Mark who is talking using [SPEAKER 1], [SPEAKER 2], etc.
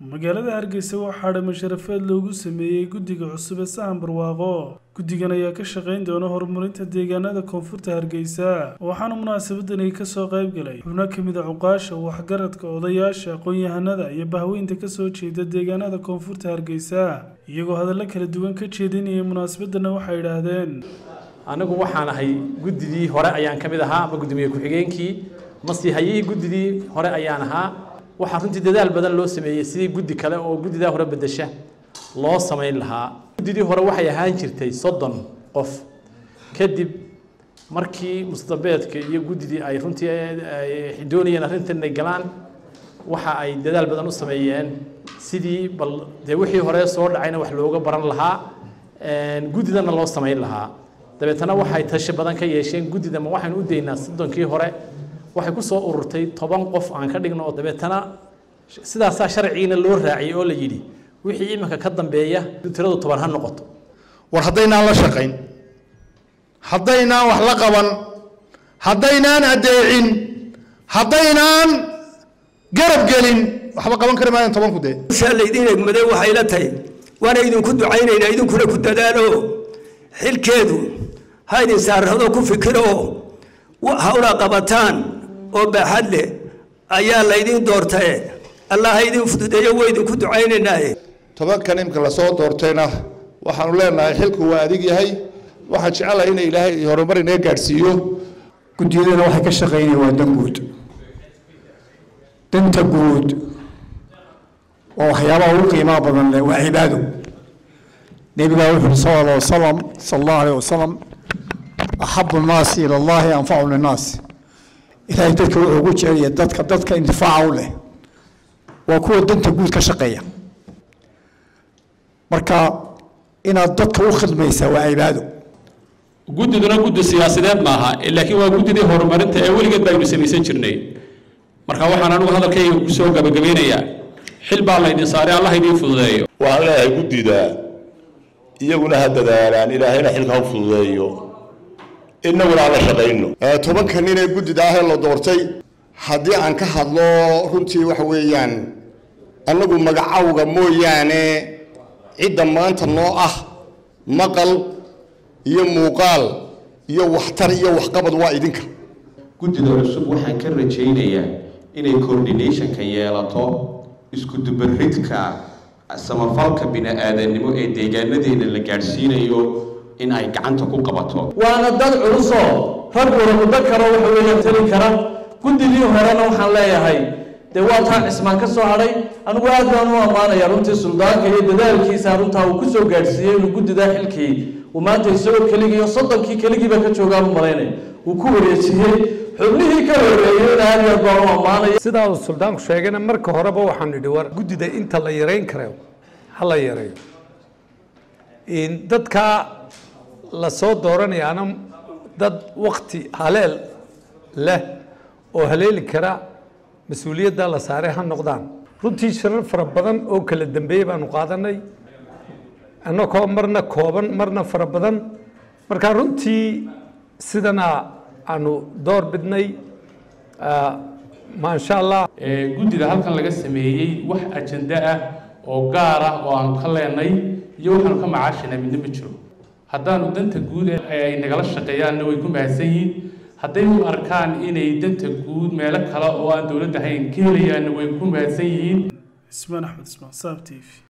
[SPEAKER 1] magaalada hargeysa waxaa dhama sharafeed loogu sameeyey guddiga cusub ee sahan barwaaqo guddigan ayaa ka shaqayn doona horumarinta deegaanada koonfurta hargeysa waxaana munaasabadani kasoo qayb galay xubno ka mid a cuqaasha waxgaradka odayaasha aqoon-yahanada iyo bahweynta kasoo jeeda deegaanada koonfurta hargeysa iyagoo hadallo kala duwan ka jeedinayay munaasabadana waxay idhaahdeen
[SPEAKER 2] anigu waxaan ahay guddidii hore ayaan ka mid ahaa ama gudoomiye ku-xigeenkii masiihayihii guddidii hore ayaan ahaa waxaa runtii dadaal badan loo sameeyey sidii guddi kale oo guddidaa hore bedesha loo samayn lahaa guddidii hore waxay ahaan jirtay soddon qof kadib markii mustabeedka iyo guddidii ay runtii doonayeen arrintan inay galaan waxa ay dadaal badan u sameeyeen sidii bal dee wixii hore soo dhacayna wax looga baran lahaa guddidana loo samayn lahaa dabeetana waxay tashi badan ka yeesheen guddida ma waxaynu u daynaa soddonkii hore waxay ku soo ururtay toban qof aan ka dhigno oo dabeetana sidaasaa sharcigiina loo raaciyay oo la yidhi wixii iminka ka dambeeya tiradu toban ha noqoto
[SPEAKER 3] war haddaynaan la shaqayn haddaynaan wax la qaban haddaynaan addeecin haddaynaan garab gelin waxba qaban kari maayan tobanku dee
[SPEAKER 4] saa laydin egmaday waxay la tahay waana idinku ducaynaynaa idinkuna ku dadaalo xilkeedu ha idin saarado ku fikiro hawla qabataan oo baaxad leh ayaa laydin doortae allah ha idin fududeeyo waa idinku ducaynaynaaye
[SPEAKER 3] tobankan imka lasoo doortayna waxaanu leenahay xilku waa adig yahay waxaan jecelahay in ilaahay horumar inaga gaadhsiiyo
[SPEAKER 5] guddiyadana waxay ka shaqaynaya waa dan guud danta guud waa waxyaabaha ugu qiimaha badan leh waa cibaado nebigaa wuxu uri sal alla wasalam sal allahu alayh wasalam axabu nnaasi ila allahi anfacu linnaas ilaahay dadka wuxuu ugu jecelaya dadka dadka intifaaca u leh waa kuwa danta guud ka shaqeeya marka inaad dadka u khidmaysaa waa cibaado
[SPEAKER 6] guddiduna guddi siyaasadeed maaha laakiin waa guddidii horumarinta ee weligeed baynu samaysan jirnay marka waxaan anigu hadalkayga kusoo gabagabeynayaa xil baa laydin saaray allah idiin fududeeyo
[SPEAKER 7] waxaan leeyahay guddida iyaguna ha dadaalaan ilaahayna xilka ha fududeeyo inaguna aan la shaqayno
[SPEAKER 3] tobanka nin ee guddida ahee la doortay haddii aan ka hadlo runtii waxa weeyaan annagu magacawga mooyaane cidda maanta noo ah maqal iyo muuqaal iyo waxtar iyo waxqabad waa idinka
[SPEAKER 8] guddida cusub waxaan ka rajaynayaa inay coordinationka yeelato isku dubaridka samafalka bini-aadanimo ee deegaanadeena la gaadhsiinayo in ay gacanta ku qabato
[SPEAKER 2] waana dad culusoo ragguna muddo karo waxa weeyaan tali kara guddidii horena waxaan leeyahay dee waa taa cismaan ka soo hadhay anigu aad baan u ammaanaya runtii suldaanka iyo dadaalkiisa runtaa uu kusoo gaadhsiiyey inuu guddidaa xilkii uu maanta isagoo keligii iyo soddonkii keligiiba ka joogaan u malaynay uu ku wareejiyey xubnihii ka horeeyeyna aad iyo aad baan u ammaanaya
[SPEAKER 9] sidaa uu suldaanku sheegayna marka horeba waxaan nidhi war guddida inta la yareyn karayo ha la yareeyo dadka la soo dooranayaana dad wakti haleel leh oo haleeli kara mas-uuliyadda la saaray ha noqdaan runtii shirar fara badan oo kala dambeeyey baanu qaadanay annagoo marna kooban marna fara badan marka runtii sidana aanu door bidnay maasha allah
[SPEAKER 6] guddida halkan laga sameeyey wax ajenda ah oo gaar ah oo aanu ka leenay iyo waxaanu ka macaashinay midna ma jiro haddaanu danta guud ay nagala shaqeeyaanna way ku mahadsan yihiin hadday u arkaan inay danta guud meelo kale oo aan dowladda ahayn ka helayaanna way ku mahadsan yihiin
[SPEAKER 1] ismaan axmed ismaan saab t v